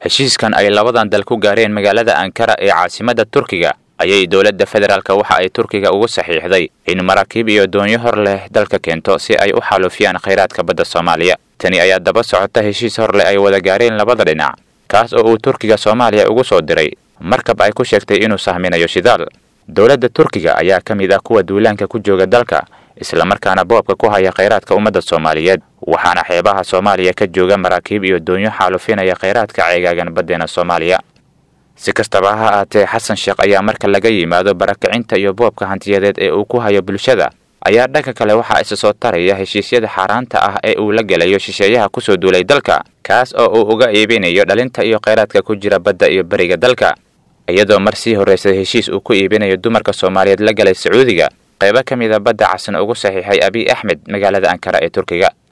heshiiskan ay labadan dal ku gaareen magaalada ankara ee caasimadda turkiga ayay dowladda federaalka waxa ay turkiga ugu saxiixday in maraakiib iyo doonyo hor leh dalka keento si ay u xaalufiyaan khayraadka badda soomaaliya tani ayaa daba socota heshiis hor leh ay wada gaareen labada dhinac kaas oo uu turkiga soomaaliya ugu soo diray markab ay ku sheegtay inuu sahminayo shidaal dowladda turkiga ayaa ka mid ah kuwa duulaanka ku jooga dalka islamarkaana boobka ku haya khayraadka ummadda soomaaliyeed waxaana xeebaha soomaaliya ka jooga maraakiib iyo doonyo xaalufinaya khayraadka ceegaagan baddeena soomaaliya si kastaba ha aatee xasan sheekh ayaa marka laga yimaado barakacinta iyo boobka hantiyadeed ee uu ku hayo bulshada ayaa dhanka kale waxaa isa soo taraya heshiisyada xaaraanta ah ee uu la gelayo shisheeyaha kusoo duulay dalka kaas oo uu uga iibinayo dhalinta iyo khayraadka ku jira badda iyo beriga dalka iyadoo mar sii horraysay heshiis uu ku iibinayo dumarka soomaaliyeed la galay sacuudiga qaybo ka mid a badda casan ugu saxiixay abiy axmed magaalada ankara ee turkiga